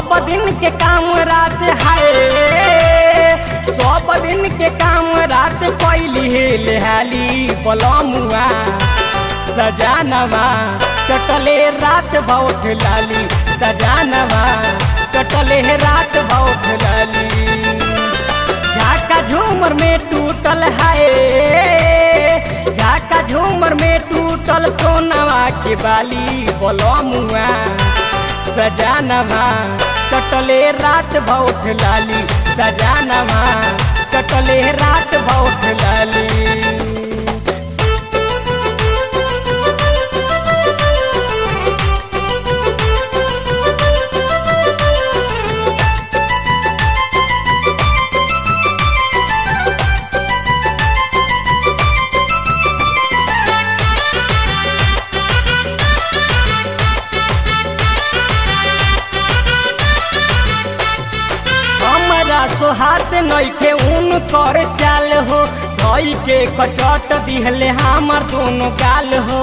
सब दिन के काम रात है सब दिन के काम रात कैली हेल हाली पलमुआ सजानवा चटले रात बहुत लाली सजानवा चटले रात बहुत लाली झाका झूमर में टूटल है झाका झूमर में टूटल सोनवा के बाली बलमुआ सजानवा कटले रात बहुत लाली सजानवा कटले रात बहुत लाली हमरा सोहात नइखे उन कर चाल हो धई के कचट दिहले हमर दोनों गाल हो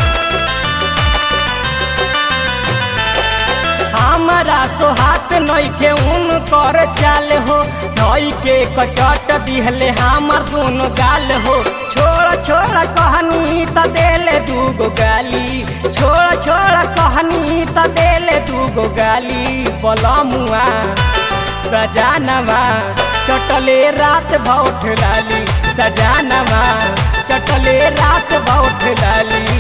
हमरा सोहात नइखे उन कर चाल हो धई के कचट दिहले हमर दोनों गाल हो छोड़ छोड़ कहनी त देले दूगो गाली छोड़ छोड़ कहनी त देले दूगो गाली बलमुआ सजानवा चटले रात बहुत लाली सजानवा चटले रात बहुत लाली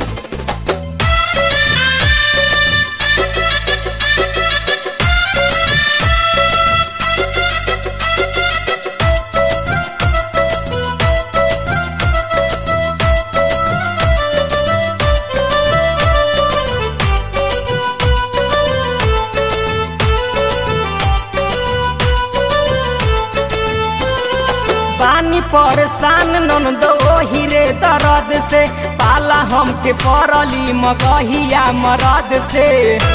पानी परेशान ननदो हिरे दर्द से पाला हमके पड़ली मगहिया मरद से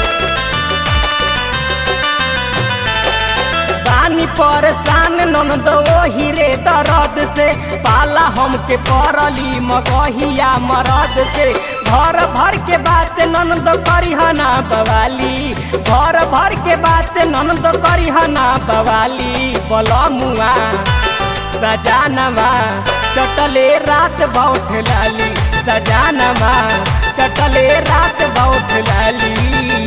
पानी परेशान ननदो हिरे दर्द से पाला हमके पड़ली मगहिया मरद से घर भर के बात ननद करिहना बवाली घर भर के बात ननद करिहना बवाली बलमुआ सजानवा चटले रात बहुत लाली सजानवा चटले रात बहुत लाली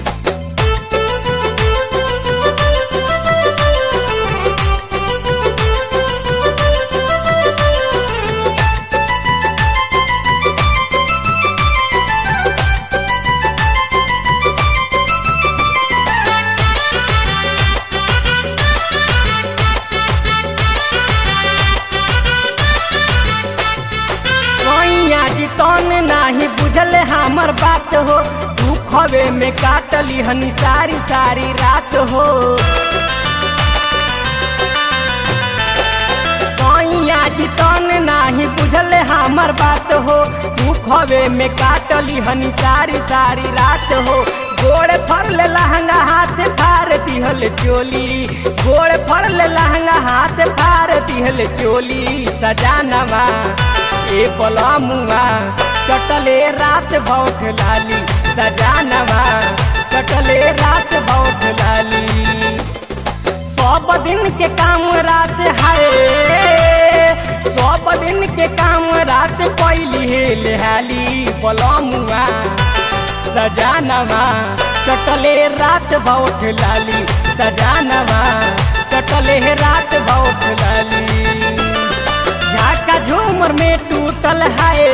मैया जी तन नाही बुझल हमर बात हो दुखवे में काटली हनी सारी सारी रात हो मैया जी तन नाही बुझल हमर बात हो दुखवे में काटली हनी सारी सारी रात हो गोड़ फरल लहंगा हाथ फार दिहल चोली गोड़ फरल लहंगा हाथ फार दिहल चोली सजानवा ए पलमुआ कटले रात बहुत लाली सजानवा कटले रात बहुत लाली सब दिन के काम रात है सब दिन के काम रात कैली हेल हाली पलमुआ सजानवा कटले रात बहुत लाली सजानवा कटले रात बहुत लाली झाका झूमर में टूटल है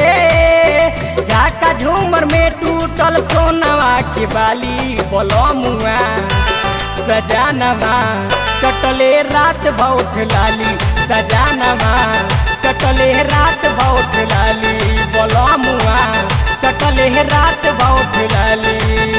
झाका झूमर में टूटल सोनवा के बाली बलमुआ सजानवा कटले रात बहुत लाली सजानवा कटले रात बहुत लाली बलमुआ कटले रात बहुत लाली